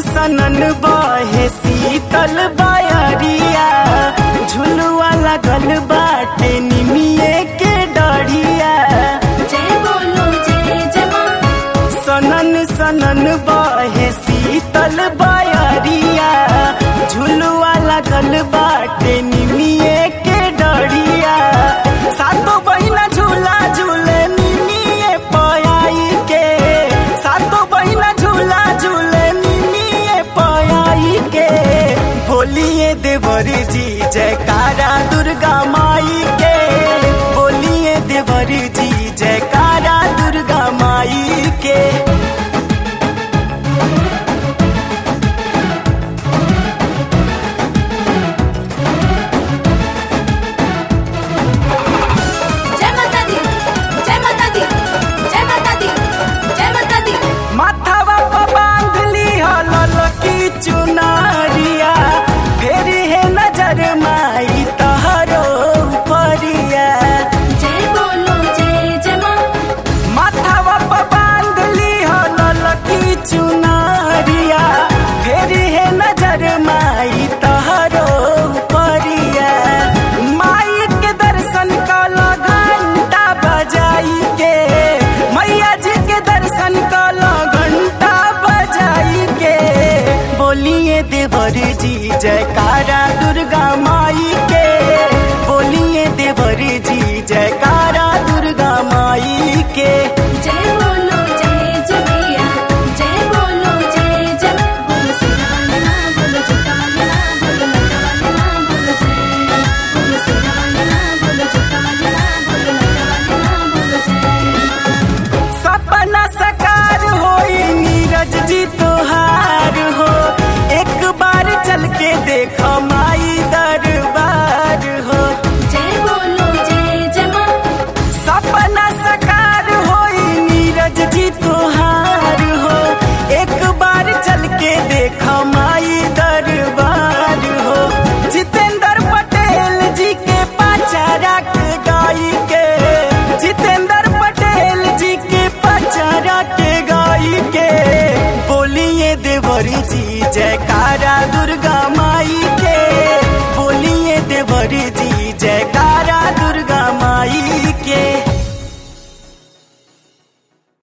सनन बहे शीतल बयरिया झुलुआ लगल बाटे निमिये के डढ़िया जय बोलो जय जय माँ सनन सनन बहे शीतल बयरिया झुलुआ लगल बाटे निमिये के डढ़िया सातो बहिना झूला झूले निमिये पयाई के सातो बहिना झूला झूले निमिये पयाई के बोलिए देवर जी जयकारा दुर्गा माई के बोलिए देवर जी जयकारा दुर्गा माई के जय माता दी जय माता दी जय माता दी जय माता दी माथावा पर बांध ली हलल की चुनारिया फेर है नजर माई तहरो परिया जय बोलो जय जय माँ माथावा पर बांध ली हलल की चुनारिया फेर है नजर माई तहरो परिया माई के दर्शन कल घंटा बजाई के मैया जी के दर्शन कल घंटा बजाई के बोलिए देवर जी जयकारा दुर्गा माई के बोलिए देवर जी जयकारा दुर्गा माई के जय बोलो जय जय मैया जय बोलो जय जय बोलो सिराना बोलो जुटाना बोलो नटवाना बोलो जय बोलो सिराना बोलो जुटाना बोलो नटवाना बोलो जय सपना सकार होई नीरज जी तोहार हो एक बार चल के देखो माई दरबार हो जय बोलो जय जय माँ सपना सकार होई नीरज जी तोहार हो एक बार चल के देखो माई दरबार हो जितेंद्र पटेल जी के पाचारा के गाई के जितेंद्र पटेल जी के पाचारा के गाई के बोलिए देवरी जी जय